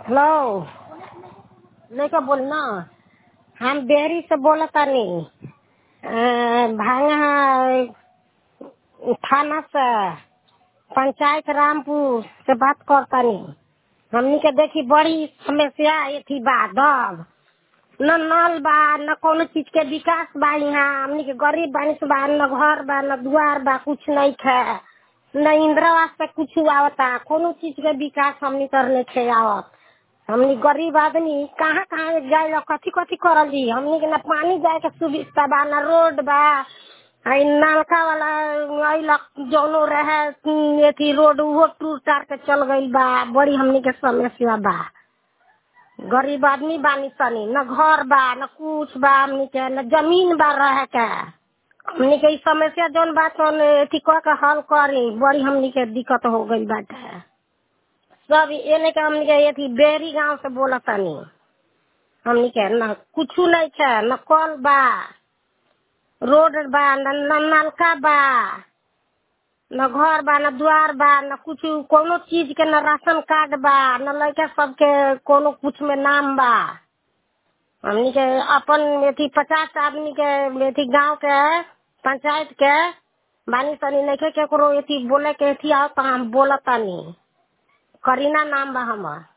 hello लेके बोल ना हम डेयरी से बोलतानी भांगा थाना से पंचायत रामपुर से बात करतानी हमनी के देखी बड़ी समस्या एथी बा दब न नल बा न कोनो चीज के विकास बा यहाँ हमनी के गरीब बानी से बा न घर बा न दुआर बा कुछ नहीं खे न इंदिरा आवास पे कुछ आवता कोनो चीज के विकास हमनी करने खे आवत हमनी गरीब आदमी कहाँ कहाँ जाए कथी कथी करल जी हमनी के न पानी जाए के सुविधा बा न रोड बा आई नलका वाला अइलक जौनो रहे एथी रोड उहो टूट टार के चल गइल बा बड़ी हमनी के समस्या बा गरीब आदमी बानी तनी न घर बा न कुछ बा हमनी के न जमीन बा रहे के हमनी के ई समस्या जौन बा तौन एथी कह के हल करी बड़ी हमनी के दिक्कत हो गइल बाटे सब एने के हमनी के एथी बेरी गांव से बोलतानी हमनी के न कुछु नहीं छै न कल बा रोड बा न न नलका बा न घर बा न द्वार बा न कुछ कोनो चीज के न राशन कार्ड बा न लड़का सबके कोनो कुछ में नाम बा हमनी के अपन एथी पचास आदमी के एथी गांव के पंचायत के बानी तनी नइखे केकरो एथी बोले के एथी आओ तो हम बोलतानी करीना नाम बा हमर